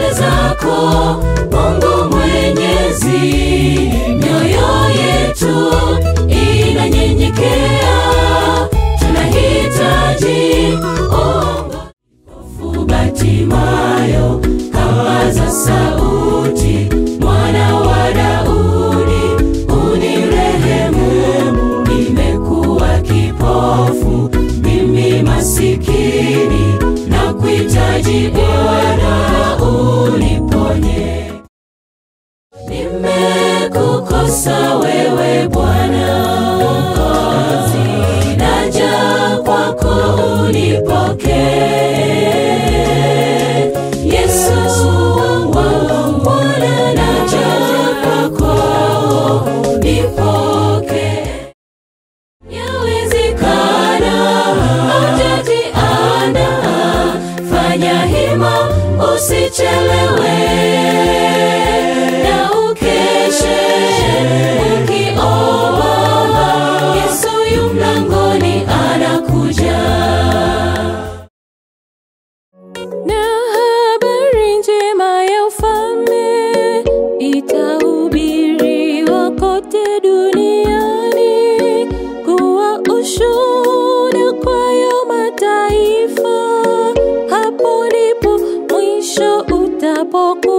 zako Mungu Mwenyezi, mioyo yetu inanyenyekea, tunahitaji ongofu. Batimayo kapaza sauti, mwana wa Daudi, unirehemu, nimekuwa kipofu, mimi masikini, na kuhitaji Bwana uniponye. Nimekukosa wewe Bwana Mwokozi, naja kwako unipokee. Yesu wangu Bwana, naja kwako unipokee. Yawezekana hujatiandaa, fanya hima usichelewe, na ukeshe ukiomba. Yesu yu mlangoni anakuja. Na habari njema ya ufalme itahubiriwa kote duniani kuwa ushuhuda kwayo mataifa. Hapo ndipo mwisho utapokuwa.